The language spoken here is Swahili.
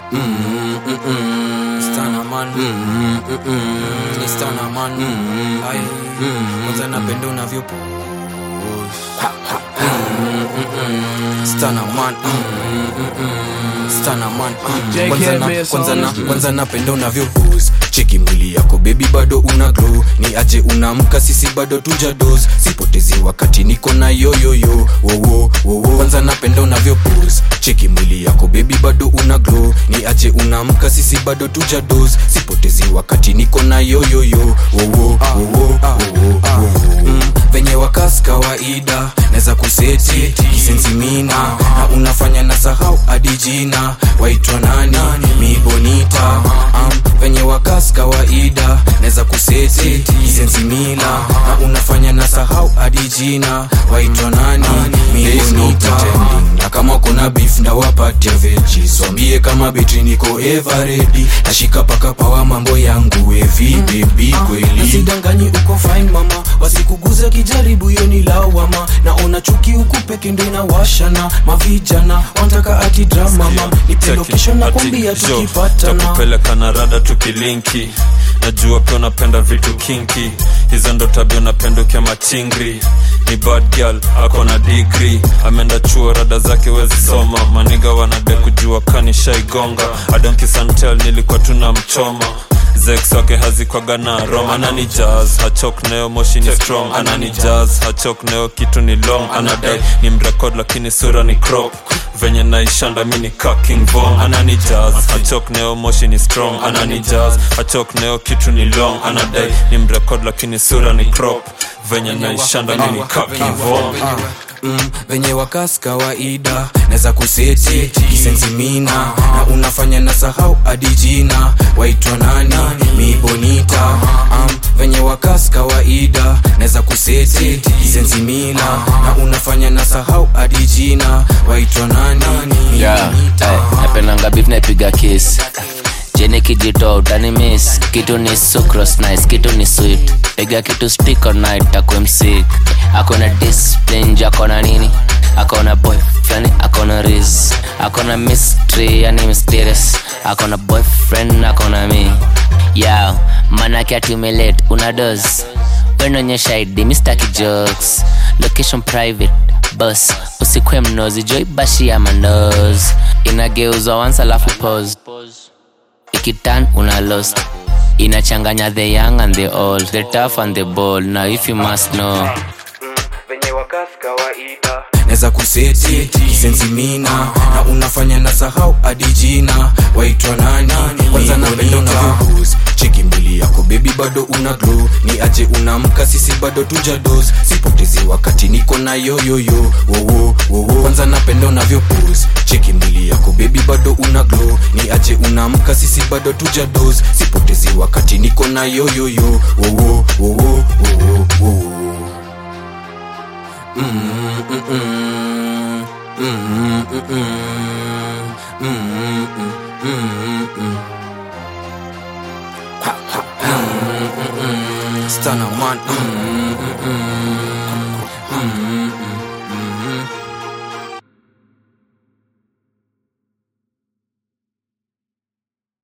Mm, mm, mm. Stana man Mm, mm, mm. Ni stana man Mm, Ai mm. Kwanza napenda unavyo Stana man Stana man Kwanza na- kwanza na- kwanza napenda unavyo pose. cheki mwili yako bebi bado una glow ni aje unamka sisi bado tuja dos sipotezi wakati niko na yoyoyo wowo wowo kwanza napenda unavyo pose. cheki mwili yako bebi bado una glow ni aje unamka sisi bado tuja dos sipotezi wakati niko na yoyoyo wowo wowo wowo Mm, venye wakas kawaida naweza kuseti kisensimina na unafanya na sahau hadi jina waitwa nani mibonita um, venye wakas kawaida naweza kuseti kisensimina na unafanya na sahau hadi jina waitwa nani mibonita na kama kuna beef ndawapatia veji swambie kama betri niko everedi nashika paka pawa mambo yangu evi bebi kweli usidanganyi uko fine mama wasikuguza kijaribu hiyo ni lawama naona chuki huku peke ndo inawashana mavijana wantaka ati drama mama nipe location na kwambia tukipatana takupeleka na rada tukilinki najua pia unapenda vitu kinki hizo ndo tabia unapenda ukia machingri ni bad girl ako na digri ameenda chuo rada zake wezi soma maniga wanade kujua kanishaigonga adonkisantel nilikuwa tuna mchoma zex wake hazikwaga na rom anani jazz hachok nayo moshi ni strong anani jazz hachok nayo kitu ni long anadai ni mrekod lakini sura ni crop venye naishanda mi ni kaking vom anani jazz hachok nayo moshi ni strong anani jazz hachok nayo kitu ni long anadai ni mrekod lakini sura ni crop venye naishanda mi ni kaking vom mm, venye wakas kawaida naweza kuseti kisensimina na unafanya na sahau hadi jina waitwa nani mibonita um, venye wakas kawaida naweza kuseti kisensimina na unafanya na sahau hadi jina waitwa nani yeah, mibonita ay, napendanga beef naipiga kiss jeni kijito utani miss kitu ni sucrose nice kitu ni sweet piga kitu stick all night akwe msik akona discipline akona nini akona boyfriend akona riz akona mystery yani mysterious akona boyfriend akona mi yao manake atumelate una dos wenonyesha id mistaki jokes location private bus usikwe mnozi joibashi ya manos inageuzwa once alafu pose ikitan una lost inachanganya the young and the old the tough and the bold now if you must know venye wakas kawaida naweza kuseti kisensimina na unafanya na sahau hadi jina waitwa nani kwanza napenda unavyobus cheki mbili yako bebi bado una glow ni aje unamka sisi bado tuja dos sipotezi wakati niko na yoyoyo wowo wowo kwanza napenda unavyobus cheki mbili yako bebi bado una glow ni aje unamka sisi bado tuja dos sipotezi wakati niko na yoyoyo wowo wowo wowo wowo Stana man